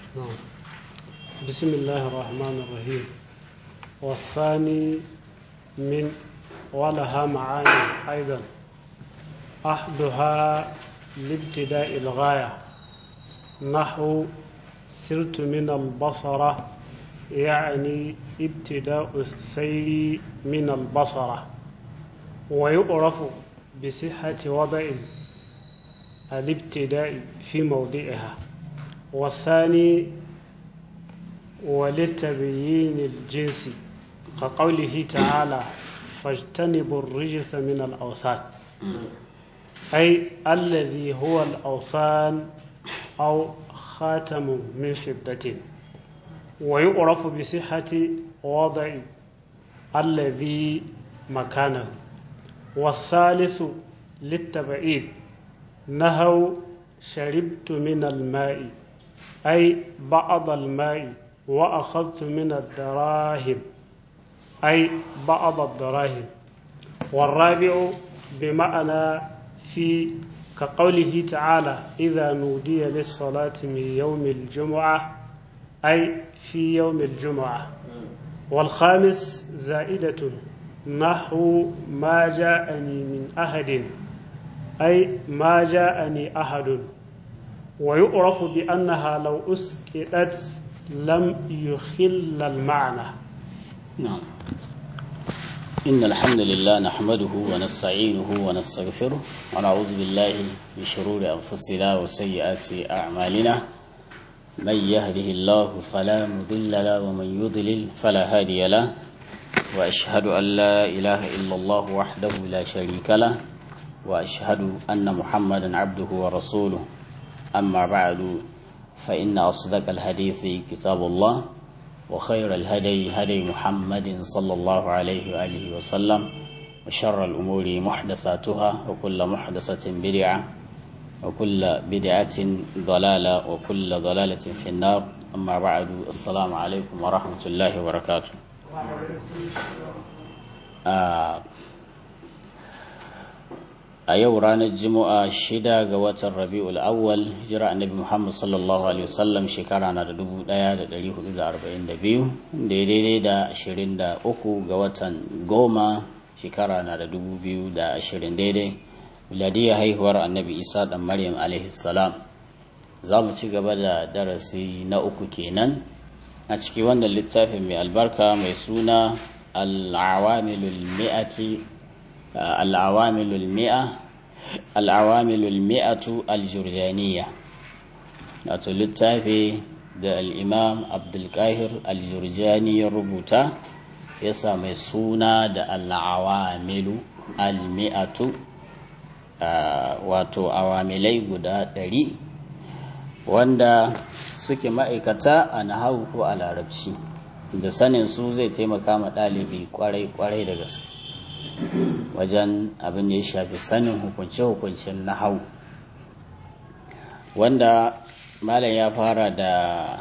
بسم الله الرحمن الرحيم والثاني من ولها معاني أيضا أحدها لابتداء الغاية نحو سرت من البصرة يعني ابتداء السير من البصرة ويعرف بصحة وضع الابتداء في موضعها والثاني ولتبيين الجنس كقوله تعالى فاجتنبوا الرجس من الأوثان أي الذي هو الأوثان أو خاتم من فضة ويعرف بصحة وضع الذي مكانه والثالث للتبعيد نهوا شربت من الماء أي بعض الماء وأخذت من الدراهم أي بعض الدراهم والرابع بمعنى في كقوله تعالى إذا نودي للصلاة من يوم الجمعة أي في يوم الجمعة والخامس زائدة نحو ما جاءني من أحد أي ما جاءني أحد ويعرف بأنها لو أسكتت لم يخل المعنى نعم إن الحمد لله نحمده ونستعينه ونستغفره ونعوذ بالله من شرور أنفسنا وسيئات أعمالنا من يهده الله فلا مضل له ومن يضلل فلا هادي له وأشهد أن لا إله إلا الله وحده لا شريك له وأشهد أن محمدا عبده ورسوله أما بعد فإن أصدق الحديث كتاب الله وخير الهدي هدي محمد صلى الله عليه وآله وسلم وشر الأمور محدثاتها وكل محدثة بدعة وكل بدعة ضلالة وكل ضلالة في النار أما بعد السلام عليكم ورحمة الله وبركاته آه a yau ranar juma'a shida ga watan rabi'ul awwal hijira annabi muhammad sallallahu alaihi wasallam shekara na da dubu daya da dari hudu da arba'in da biyu daidai da ashirin da uku ga watan goma shekara na da dubu biyu da ashirin daidai miladiyar haihuwar annabi isa dan maryam alaihi salam za mu ci gaba da darasi na uku kenan a ciki wannan littafin mai albarka mai suna al-awamilul mi'ati العوامل المئة العوامل المئة الجرجانية wato littafi da al'imam abdulkahir aljurjani ya rubuta ya sami suna da al'awamilu almi'atu wato awamilai guda ɗari wanda suke ma'aikata a nahawu ko a larabci da sanin su zai taimaka ma ɗalibi kwarai-kwarai da gaske wajen abin da ya shafi sanin hukunce-hukuncen na hau wanda malam ya fara da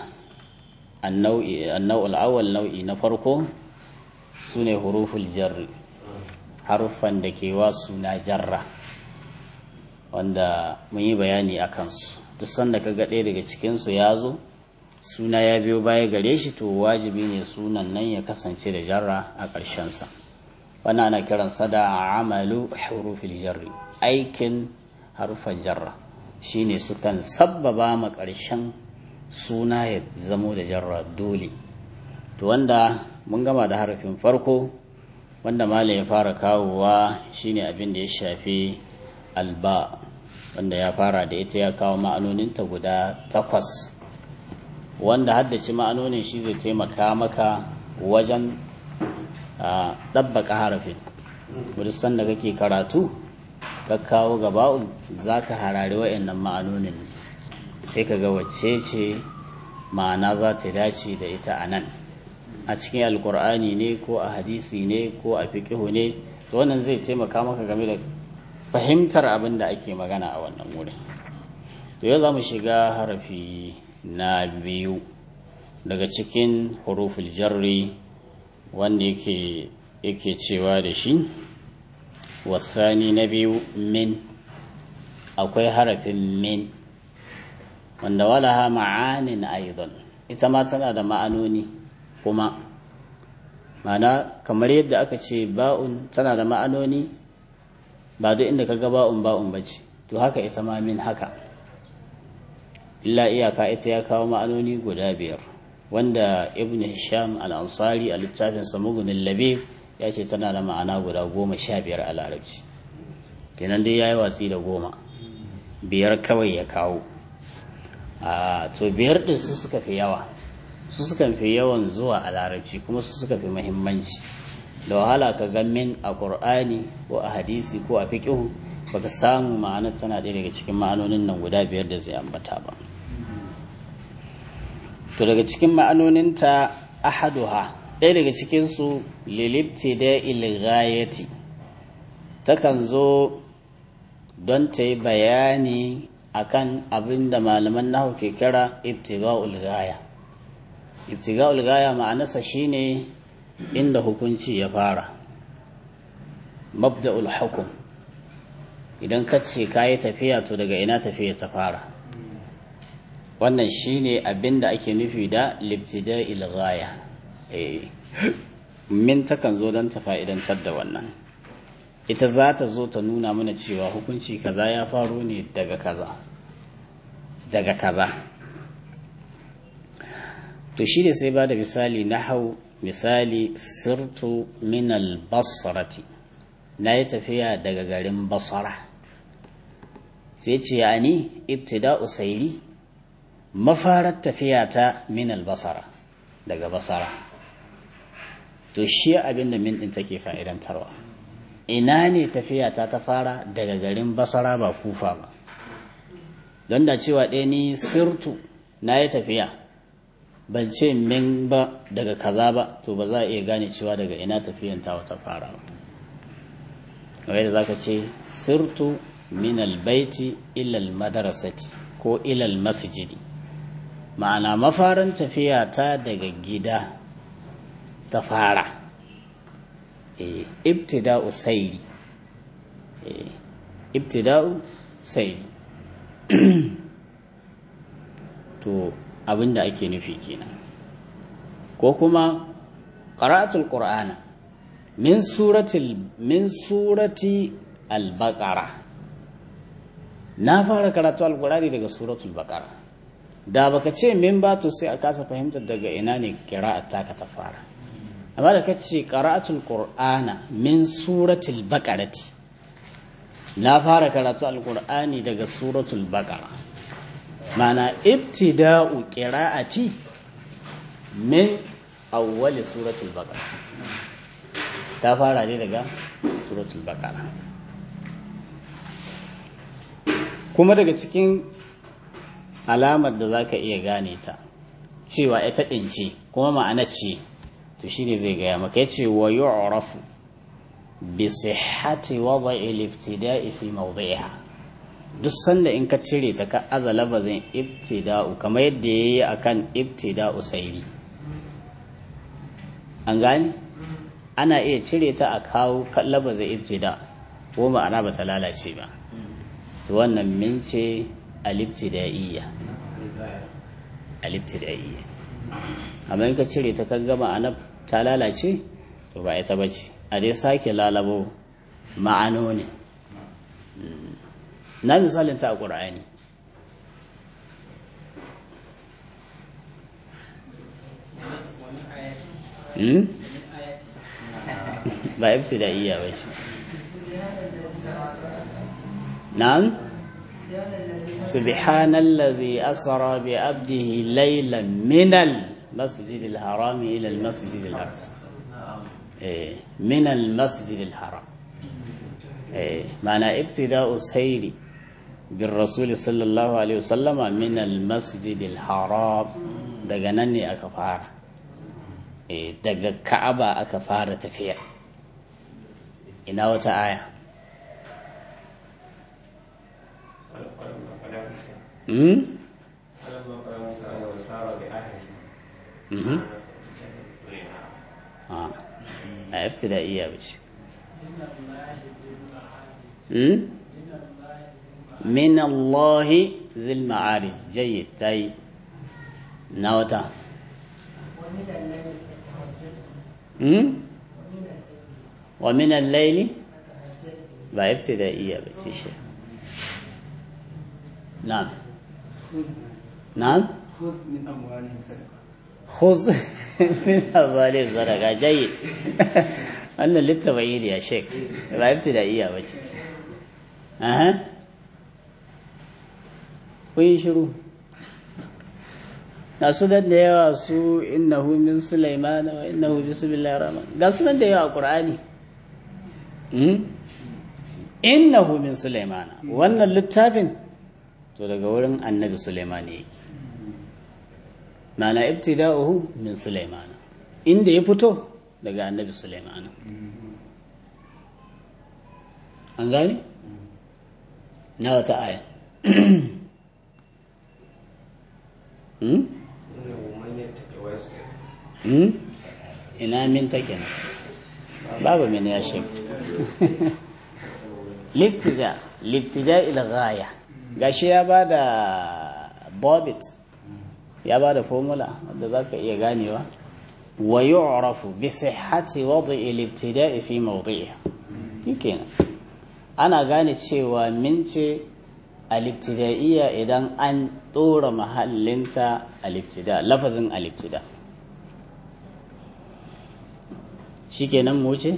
annau'ul awal nau'i na farko su ne huruful jarri haruffan da ke wa suna jarra wanda mun yi bayani a kansu duk sanda ka ɗaya daga cikinsu ya zo suna ya biyo baya gare shi to wajibi ne sunan nan ya kasance da jarra a ƙarshensa wannan ana kiransa da amalu hurufil jarri aikin harufan jarra shine sukan sabbaba ma ƙarshen suna ya zamo da jarra dole to wanda mun gama da harafin farko wanda malam ya fara kawowa shine abin da ya shafi alba wanda ya fara da ita ya kawo ma'anoninta guda takwas wanda haddace ma'anonin shi zai taimaka maka wajen a ɗabbaƙa harafin wadda sanda kake karatu ka kawo gaba'un za ka harari wa'annan ma'anonin sai ka ga wacce ce ma'ana za ta dace da ita a nan a cikin alkur'ani ne ko a hadisi ne ko a fiƙihu ne to wannan zai taimaka maka game da fahimtar abin da ake magana a wannan wurin to yau za mu shiga harafi na biyu daga cikin huruful jarri wanda yake yake cewa da shi wasani na biyu min akwai harafin min wanda walaha ma'anin aidan ita ma tana da ma'anoni kuma mana kamar yadda aka ce ba'un tana da ma'anoni ba duk inda kaga ba'un ba'un bace to haka ita ma min haka illa iyaka ita ya kawo ma'anoni guda biyar wanda ibn hisham al-ansari a littafin samugunin labe ya ce tana da ma'ana guda goma sha biyar a larabci kenan dai ya yi watsi da goma biyar kawai ya kawo a to biyar ɗin su suka fi yawa su suka fi yawan zuwa a larabci kuma su suka fi muhimmanci da wahala ka ga min a ƙur'ani ko a hadisi ko a fiƙihu baka samu ma'anar tana ɗaya daga cikin ma'anonin nan guda biyar da zai ambata ba to daga cikin ma'anoninta ahaduha ɗaya daga cikinsu lilibti da ilgayati takan zo don ta yi bayani akan abin da malaman nahu ke kira ibtiga'ul gaya ibtiga'ul gaya ma'anarsa shine inda hukunci ya fara mabda'ul hukum idan ka ce ka yi tafiya to daga ina tafiya ta fara wannan shine abin da ake nufi da libtida'il ghaya min takan zo don ta fa'idantar da wannan ita za ta zo ta nuna mana cewa hukunci kaza ya faru ne daga kaza daga kaza to shi ne sai ba da misali na hau misali sirtu minal basrati na yi tafiya daga garin basara sai ce ya ni ibtida usairi mafarar tafiya ta minal basara daga basara to shi abin da min ɗin take fa'idantarwa ina ne tafiya ta ta fara daga garin basara ba kufa ba don da cewa ɗaya ni sirtu na yi tafiya ban ce min ba daga kaza ba to ba za a iya gane cewa daga ina tafiyan ta ta fara ba kamar da zaka ce sirtu min albaiti ilal madarasati ko ilal masjidi ma'ana mafarin tafiya ta daga gida ta fara ibtida'u sairi ibtida'u sairi to abinda ake nufi kenan ko kuma qara'atul qur'ana min suratil min surati al-baqara na fara karatu al-qur'ani daga suratul baqara da baka ce min ba to sai a kasa fahimtar daga ina ne qira'at taka ta fara amma da kace qara'atul qur'ana min suratul baqarati na fara karatu al-qur'ani daga suratul baqara mana ibtida'u qira'ati min awwali suratul baqara ta fara ne daga suratul baqara kuma daga cikin alamar da zaka iya gane ta cewa ita ɗince kuma ma'ana ce to shine zai gaya maka yace wa yu'rafu bi sihhati wad'i al-ibtida'i fi mawdi'iha duk sanda in ka cire ta ka aza labazin ibtida'u kamar yadda yayi akan ibtida'u sairi an gane ana iya cire ta a kawo labazin ibtida ko ma'ana ba ta lalace ba to wannan min ce al-ibtida'iyya al-ibtida'iyya amma in ka cire ta kan gama ana ta lalace to ba ita bace a dai sake lalabo ma'anoni na misalin ta a ƙura'ani ba ibtida'iyya ba shi na'am سبحان الذي أسرى بعبده ليلا من المسجد الحرام إلى المسجد الأقصى من المسجد الحرام معنى ابتداء السير بالرسول صلى الله عليه وسلم من المسجد الحرام daga nan ne aka fara daga ka'aba aka fara tafiya ina wata aya Hmm? a ibtida'iyya ba ce min Allah zil ma'arij jayyid tayi na wata hmm wa min al-layli ba ibtida'iyya ba ce shi na'am na'am خذ من أموالهم صدقة خذ من أموالهم صدقة جيد wannan littabayi ne ya shek ba ibtida'iyya ba ce aha kun yi shiru ga su da yawa su innahu min sulaiman wa innahu bismillahir rahman ga su da yawa a qur'ani innahu min sulaiman wannan littafin to daga wurin annabi sulaiman ne yake mana ibtida'uhu min sulaiman inda ya fito daga annabi sulaiman an gani na wata aya hmm? hmm? ina min take nan babu min ya shi libtida libtida ila ghaya gashi ya bada bobit ya bada formula wanda zaka iya ganewa wa yu'rafu bi sihhati wad'i al-ibtida'i fi mawdi'iha shikenan ana gane cewa min ce al-ibtida'iyya idan an dora mahallinta al-ibtida lafazin al-ibtida shikenan mu ce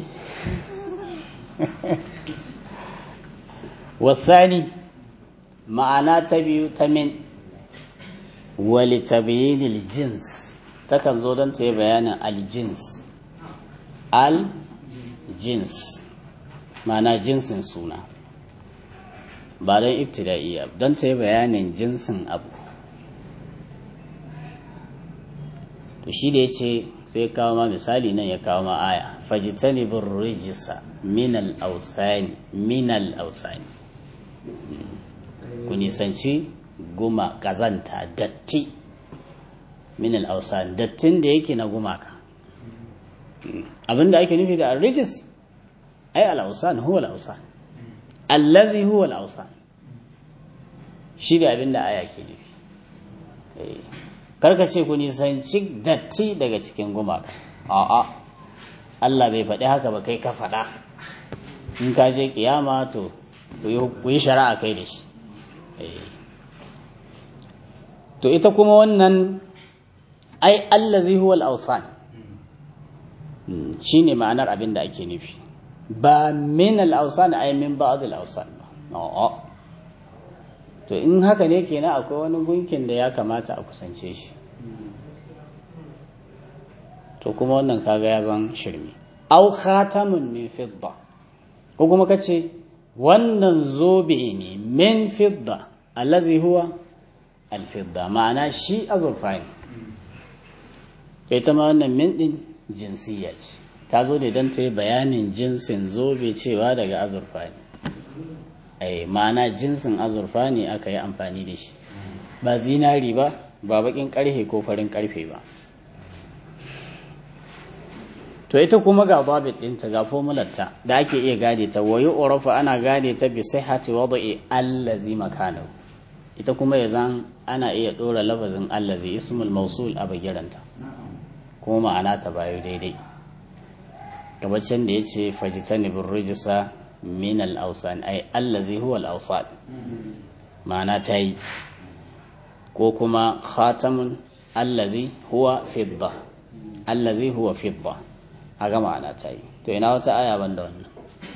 wasani ma'ana ta biyu ta min wali tabyinil jins takan zo don ta yi bayanin aljins al-jins ma'ana jinsin suna ba don ibtida'iyya don ta yi bayanin jinsin abu to shi da ya ce sai kawo ma misali nan ya kawo ma aya fajitani bin rijisa minal ausani minal ausani ku nisanci guma kazanta datti minal ausani dattin da yake na gumaka abinda ake nufi da rijis ai al-ausan huwa al-ausan allazi huwa al-ausan shi da abinda aya ke nufi karka ce ku nisanci datti daga cikin gumaka a'a Allah bai faɗi haka ba kai ka faɗa in ka je kiyama to ku yi shari'a kai da shi to ita kuma wannan ai allazi huwa al-awsan shine ma'anar abin da ake nufi ba min al-awsan ai min ba'd al-awsan a'a to in haka ne kenan akwai wani gunkin da ya kamata a kusance shi to kuma wannan kaga ya zan shirme au khatamun min fidda ko kuma kace wannan zobe ne min fidda allazi huwa al-fidda ma'ana shi azurfa ne ita ma wannan min din jinsiya ce ta zo ne don ta yi bayanin jinsin zobe cewa daga azurfa ne ai ma'ana jinsin azurfa ne aka yi amfani da shi ba zinari ba ba bakin karfe ko farin karfe ba to ita kuma ga babit ɗinta ga formularta da ake iya gane ta wayi urafa ana gane ta bi sihhati wada'i allazi makanahu ita kuma ya zan ana iya ɗora lafazin allazi ismul mausul a bagiranta kuma ma'ana ta bayo daidai gabacin da ya ce fajitani bin rijisa min al-awsan ay allazi huwa al-awsan ma'ana ta yi ko kuma khatamun allazi huwa fidda allazi huwa fidda haka ma'ana ta yi to ina wata aya ban da wannan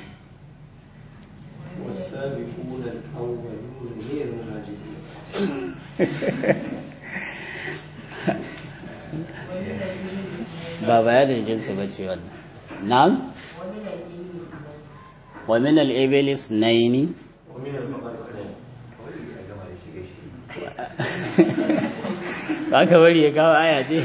والسابقون الأولون من المهاجرين ba bayanin jinsi ba ce wannan na'am wa min al-iblis naini ومن البقر اثنين ba ka bari ya kawo aya ce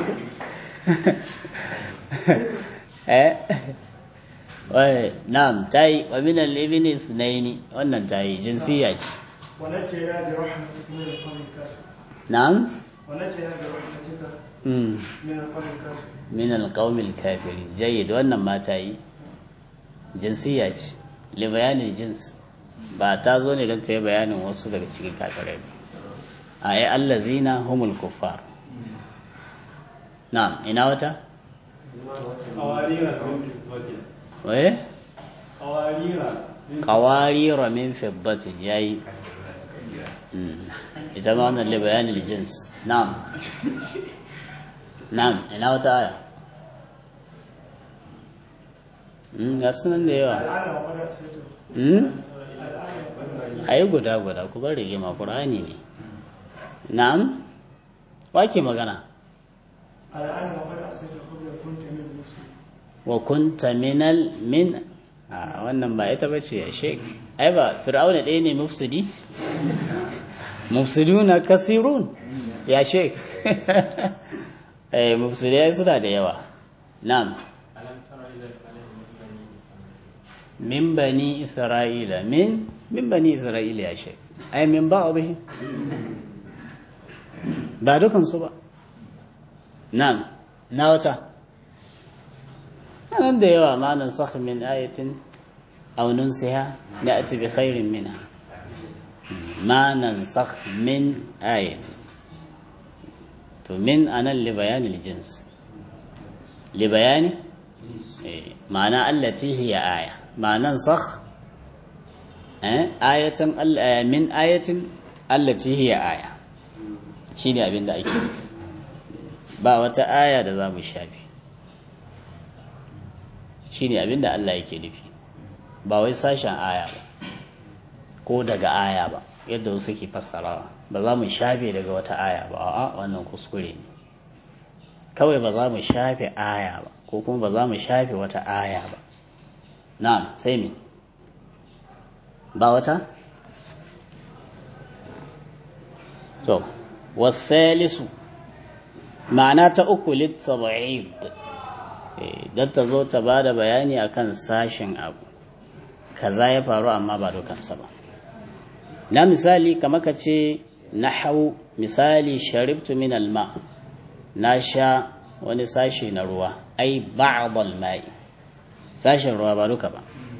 eh wai na'am tayi wa min al-iblis naini wannan tayi jinsiya ce ونجينا برحمتك من القوم الكافر na'am ونجينا برحمتك mm. من القوم الكافر min alƙawmil kafiri jayyid wannan mata yi jinsiya ce li bayanin jins ba ta zo ne don ta yi bayanin wasu daga cikin kafirai ba a yi allazina humul kuffar na'am ina wata Awarira min fiddatin. waye Awarira. qawarira min fiddatin yayi Mm. ita ma wannan li bayanin jins na'am na'am ina wata aya Mm, ga sunan da yawa الآن وقد أسيته Mm? الآن وقد a yi guda guda ku bar rigima ƙur'ani ne na'am wake magana الآن وقد أسيت قبل كنت من المفسد wa kunta minal min a wannan ba ita bace ya shek ai ba fir'auna ɗaya ne mufsidi mufsiduna kasirun ya shek eh mufsidai suna da yawa na'am min bani isra'ila min min bani isra'ila ya shek ai min ba'dihim ba dukansu ba na'am na wata nan da yawa ma nan sakh min ayatin aw nunsiha na'ti bi khairin minha ma nan sakh min ayatin to min anan li bayani al-jins li bayani eh ma'ana allati hiya aya ma nan sakh eh ayatan al- min ayatin allati hiya aya shine abin da ake nufi ba wata aya da za mu shafi shine abin da Allah yake nufi ba wai sashen aya ba ko daga aya ba yadda wasu ke fassarawa ba za mu shafe daga wata aya ba a'a wannan kuskure ne kawai ba za mu shafe aya ba ko kuma ba za mu shafe wata aya ba na'am sai me ba wata to wasalisu ma'ana ta uku littaba'id don ta zo ta ba da bayani akan sashen abu kaza ya faru amma ba dukansa ba na misali kama ka ce na hau misali sharibtu min alma na sha wani sashe na ruwa ai ba'dal ma'i sashen ruwa ba duka ba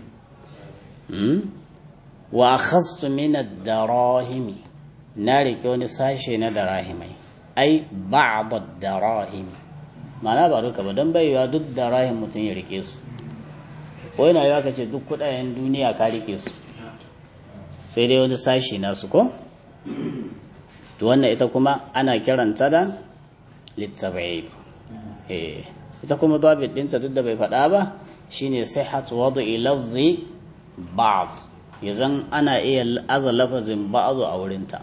wa akhastu min ad-darahimi na rike wani sashe na darahimai ai ba'd ad-darahimi ma'ana ba duka ba don baiwa duk darahim mutum ya rike su ko yana yawa ka ce duk kudayen duniya ka rike su sai dai wani sashi nasu ko to wannan ita kuma ana kiranta da littabaid eh ita kuma dabit dinta duk da bai faɗa ba shine sihhatu wad'i lafzi ba'd yazan ana iya aza lafazin ba'd a wurinta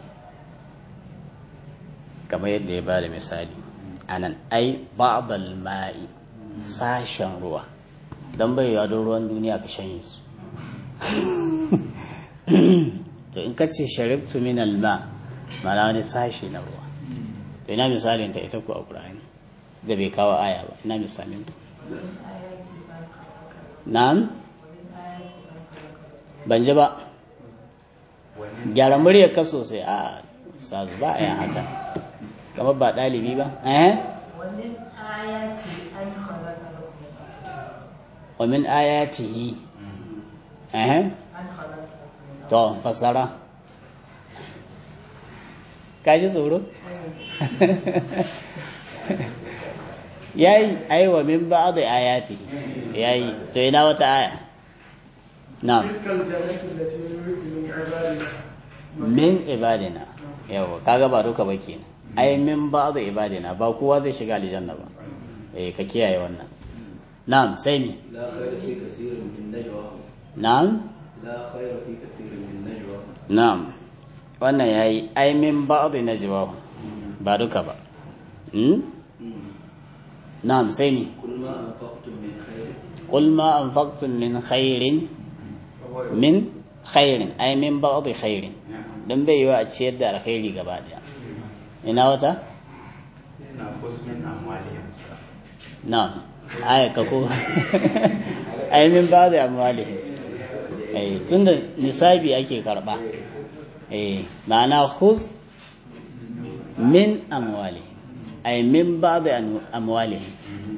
kamar yadda ya bada misali anan ai ba'd al-ma'i sashen ruwa dan bai yawa don ruwan duniya ka shanye su to in ka ce sharibtu min alma mana wani sashi na ruwa to ina misalin ta ita ku a Qur'ani da bai kawo aya ba ina misalin ta na'am ban ji ba gyara muryar ka sosai a sazu ba a yin haka kamar ba ɗalibi ba eh ومن آياته أن خلق لكم wa min ayatihi eh أن خلق لكم to fasara ka ji tsoro yayi ai wa min ba'd ayati yayi to ina wata aya na'am تلك الجنة التي نورث من عبادنا min ibadina yawa kaga ba duka ba kenan ai min ba'd ibadina ba kowa zai shiga aljanna ba eh ka kiyaye wannan na'am sai ni لا خير في كثير من نجواهم na'am لا خير في كثير من نجواهم na'am wannan yayi ai min ba'd najwa ba duka ba hmm? na'am sai ni كل ما أنفقتم من خير قل ما أنفقتم من خير من خير أي من بعض خير don bai yiwa a ciyar da alkhairi gaba daya ina wata na aya ka ko ai min ba da amwalihim eh tunda nisabi ake karba eh ma'ana khuz min amwalihim ai min ba da amwalihim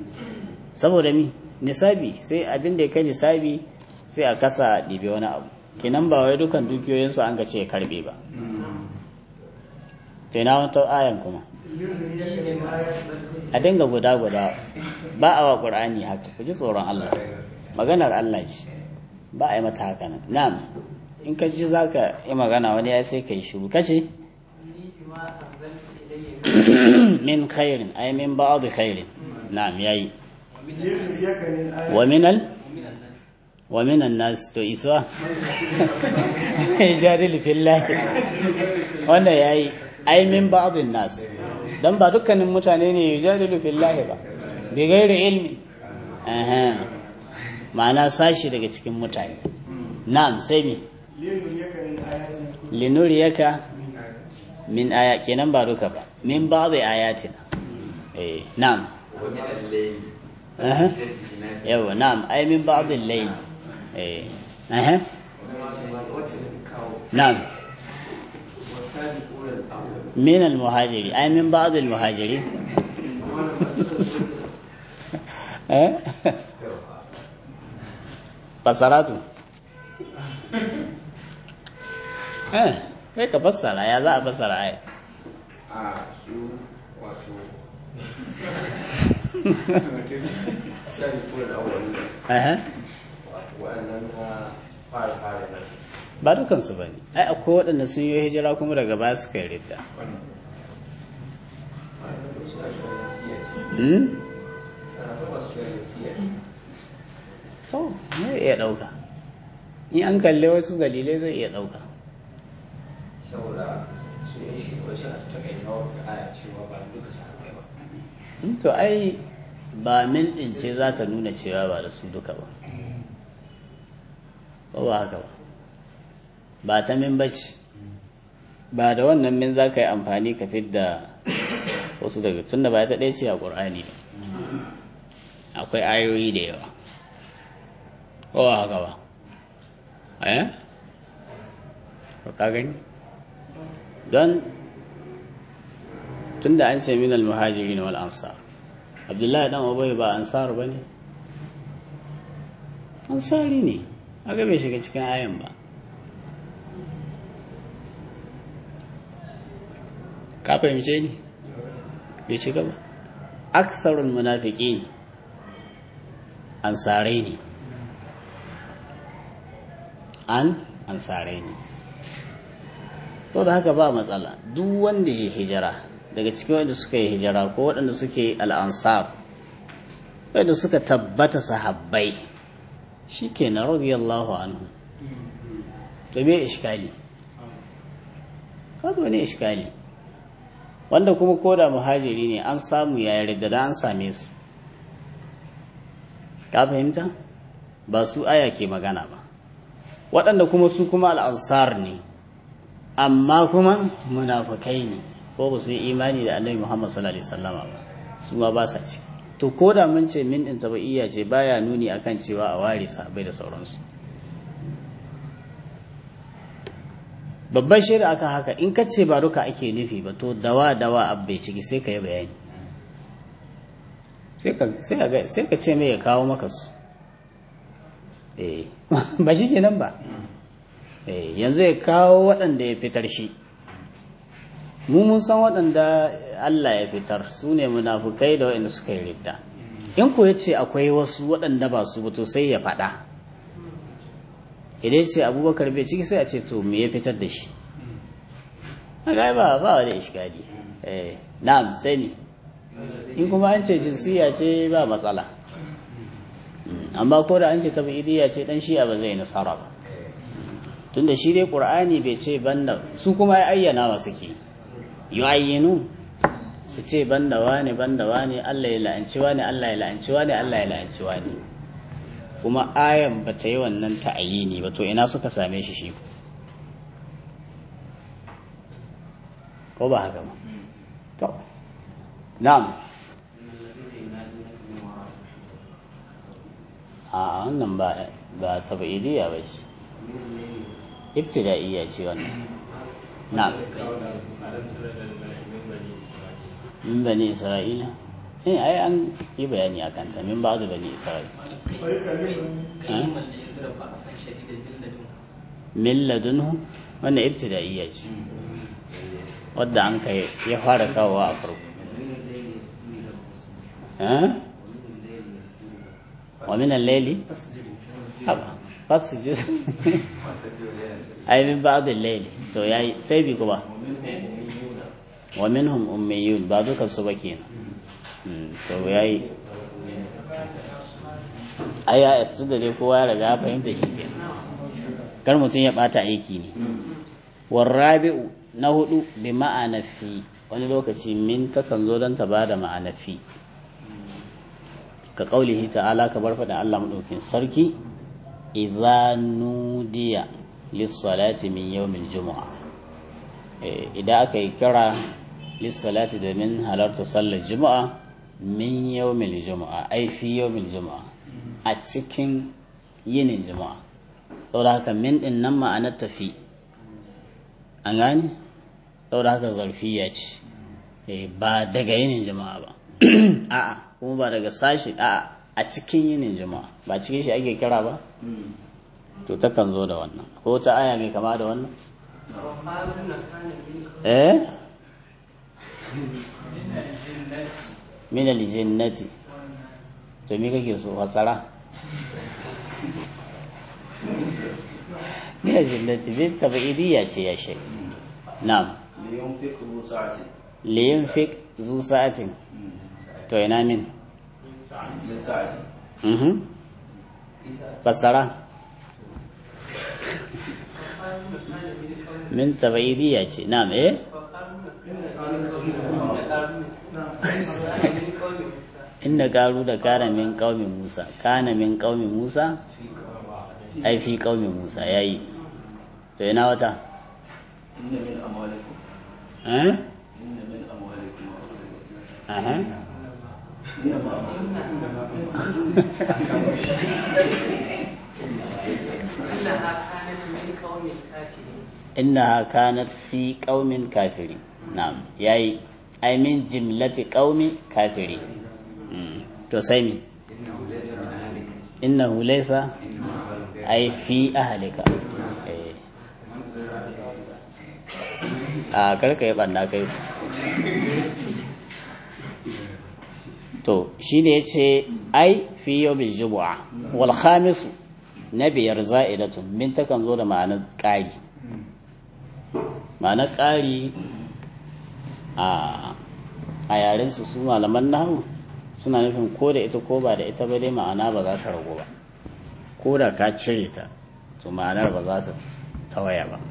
saboda mi nisabi sai abin da ya kai nisabi sai a kasa ɗibe wani abu kenan ba wai dukan dukiyoyinsu an ka ce ya karbe ba to ina wata ayan kuma a dinga guda guda ba a wa qur'ani haka ku ji tsoron Allah maganar Allah ce ba a yi mata haka nan na'am in ka ji zaka yi magana wani ya sai kai shiru kace min khairin ay min ba'd khairin na'am yayi wa minal wa minan nas to iswa jadil fillah wanda yayi ai min ba'dhin nas dan ba dukkanin mutane ne yujadilu fillahi ba bi ghairi ilmi aha ma'ana sashi daga cikin mutane na'am sai mi linuriyaka min aya kenan ba duka ba min ba'dhi ayatina eh na'am aha yawa na'am ai min ba'dhi al-layl eh aha na'am من المهاجرين أي من بعض المهاجرين fasaratu eh kai ka fassara ya za a fassara ai a su wato sani kuma da awon eh waɗannan na fara fara nan ba dukansu ba ne ai akwai waɗanda sun yi hijira kuma daga baya suka yi ridda suna shirin siya ce hmm? ana kuma su shirin siya ce to zai iya ɗauka in an kalli wasu dalilai zai iya ɗauka saboda su yi shi wasu a takaitawar da aya cewa ba duka sahabbai ba Hmm, to ai ba min ɗin ce za ta nuna cewa ba da su duka ba ko ba haka ba ba ta min bace ba da wannan min za ka yi amfani ka fidda wasu daga tun da ba ta ɗaya ce a ƙur'ani ba akwai ayoyi da yawa ko ba haka ba eh to ka gani don tun da an ce min al-muhajirin wal ansar abdullahi dan ubay ba ansar ba ne ansari ne aga bai shiga cikin ayan ba ka fahimce ni bai shiga ba aksarul munafiqin ansarai ne an ansarai ne sau da haka ba matsala duk wanda ya hijira daga cikin wanda suka yi hijira ko waɗanda suke al'ansar wanda suka tabbata sahabbai shi ke na radiyallahu anhu to me iskali kazo ne iskali wanda kuma koda muhajiri ne an samu ya yarda da an same su ka fahimta ba su aya ke magana ba waɗanda kuma su kuma al'ansar ne amma kuma munafukai ne ko ba su yi imani da annabi muhammad sallallahu alaihi wasallama ba su ma ba sa ci to ko da mun ce min ɗin tabaiya ce baya nuni akan cewa a ware sahabbai da sauransu babban shaida akan haka in ka ce ba duka ake nufi ba to dawa dawa abbai ciki sai ka yi bayani sai ka ce mai ya kawo maka su ba shi kenan ba yanzu ya kawo waɗanda ya fitar shi mu mun san waɗanda Allah ya fitar su ne munafukai da waɗanda suka yi ridda in ko ya ce akwai wasu waɗanda ba su ba to sai ya faɗa idan ce abubakar bai ciki sai a ce to me ya fitar da shi haka ba ba wani iskali eh na'am sai ni in kuma an ce jinsiya ce ba matsala amma ko da an ce tabi'idiyya ce dan shi'a ba zai nasara ba tunda shi dai qur'ani bai ce banda su kuma ya ayyana wa suke yu'ayyinu su ce banda wani banda wani Allah ya la'anci wani Allah ya la'anci wani Allah ya la'anci wani kuma ayan ba ta yi wannan ta'ayini ba to ina suka same shi shi ko ba haka ba to na'am a wannan ba ba tabi'idiyya ba ce ibtida'iyya ce wannan na'am min bani isra'ila eh ai an yi bayani a kanta min ba da bani isra'ila min ladunhu wannan ibtida'iyya ce wadda an kai ya fara kawowa a farko eh wa min al-layli haba fasjud ai min ba'd al-layli to yayi sai bi kuma wa minhum ummiyun ba dukan su ba kenan Mm, to yayi ai ya estu da dai kowa ya riga ya fahimta shi ke kar mutum ya bata aiki ne warrabi'u na hudu bi ma'ana fi wani lokaci min takan zo don ta bada ma'ana fi ka kaulihi ta'ala ka bar faɗin Allah maɗaukin sarki idza nudiya lis-salati min yawmil jumu'a Eh, idan aka yi kira lis-salati domin halarta sallar juma'a min yawmil jumu'a ai fi yawmil jumu'a a cikin yinin juma'a saboda haka min din nan ma'anar tafi an gane saboda haka zarfiya ce Eh, ba daga yinin juma'a ba a'a kuma ba daga sashi a'a a cikin yinin juma'a ba cikin shi ake kira ba to takan zo da wannan ko ta aya mai kama da wannan eh min aljinnati to me kake so fasara min aljinnati bin tabi'idiyya ce ya shi na'am لينفق ذو سعة liyunfik zu sa'atin to ina min من سعته mhm fasara min tabi'idiyya ce na'am eh inda garu da kana min qaumi Musa kana min qaumi Musa ai fi qaumi Musa yayi to ina wata إن من أموالكم eh إن من أموالكم aha innaha kanat fi qaumin kafiri na'am yayi ai min jimlati qaumi kafiri Mm, to sai mi innahu laysa ai fi ahlika eh a karka yi banda kai to shi ne ya ce ai fi yau bil jubu'a wal khamisu na biyar za'idatun min takan zo da ma'anar ƙari ma'anar ƙari a a yaren su su malaman nahu suna nufin ko da ita ko ba da ita ba dai ma'ana ba za ta ragu ba ko da ka cire ta to ma'anar ba za ta tawaya ba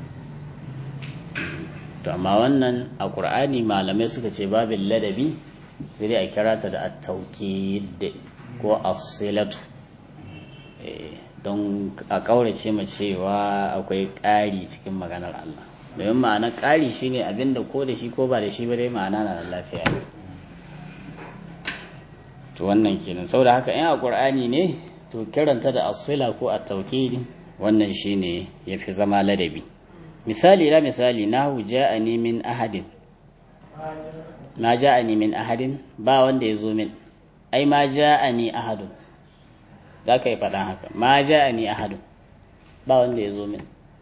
to amma wannan a ƙur'ani malamai suka ce babin ladabi sai dai a kira ta da at-tawkid ko as-silatu Eh, don a ƙaurace ma cewa akwai ƙari cikin maganar Allah domin ma'ana ƙari shine abinda ko da shi ko ba da shi ba dai ma'ana na da lafiya to wannan kenan saboda haka in a ƙur'ani ne to kiranta da as-sila ko at-tawkid wannan shine yafi zama ladabi misali la misali nahu ja'ani min ahadin ma ja'ani min ahadin ba wanda ya zo min ai ma ja'ani ahadun za ka yi faɗa haka ma ja'ani ahadun ba wanda ya zo min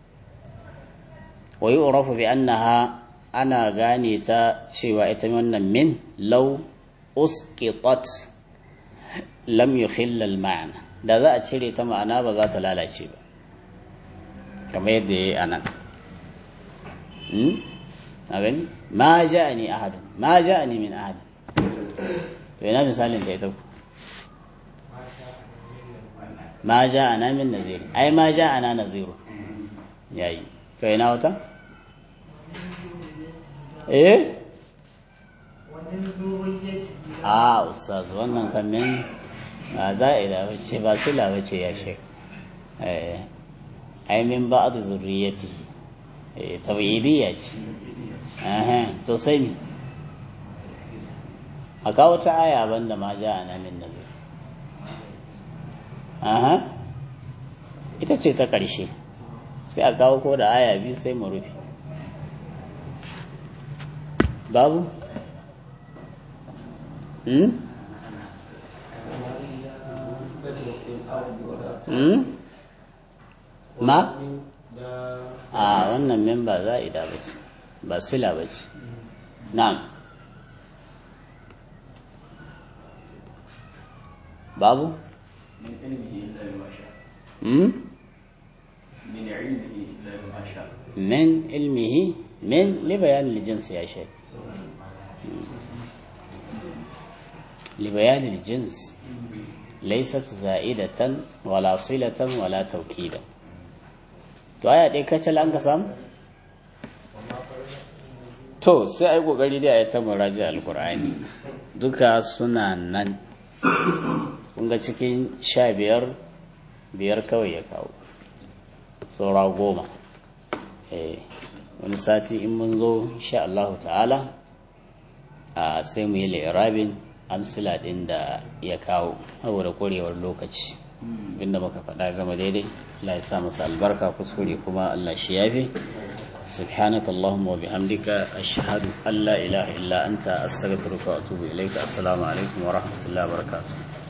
wa yu'rafu bi annaha ana gane ta cewa ita wannan min law usqitat lam yukhilla al-ma'na da za a cire ta ma'ana ba za ta lalace ba kamar yadda yayi anan a gani ma ja'ani ahadun ma ja'ani min ahadin to ina misalin ta ita ku ma ja'ana min nazir ai ma ja'ana naziru yayi to ina wata eh a ustaz wannan kan min ba za'ida bace ba sila bace ya shek eh ai min ba'd zurriyati eh tabi'idiyya ce Aha, to sai mi a kawo ta aya banda ma ja a namin nazar aha ita ce ta ƙarshe sai a kawo ko da aya biyu sai mu rufe babu hmm? hmm? ma a wannan min ba za'ida ba ce ba sila ba ce na'am babu من علمه إلا بما شاء hmm? من علمه إلا بما شاء min ilmihi min libayan lijins ya shai libayan lijins laysat za'idatan wala silatan wala tawkidan to aya dai kacal an ka samu to sai ai kokari dai ayi ta muraji alqur'ani duka suna nan kun ga cikin sha biyar biyar kawai ya kawo saura goma eh wani sati in mun zo insha Allah ta'ala a sai mu yi lirabin amsila din da ya kawo saboda korewar lokaci inda muka faɗa zama daidai Allah ya sa masa albarka kuskure kuma Allah shi yafi سبحانك اللهم وبحمدك أشهد أن لا إله إلا أنت أستغفرك وأتوب إليك السلام عليكم ورحمة الله وبركاته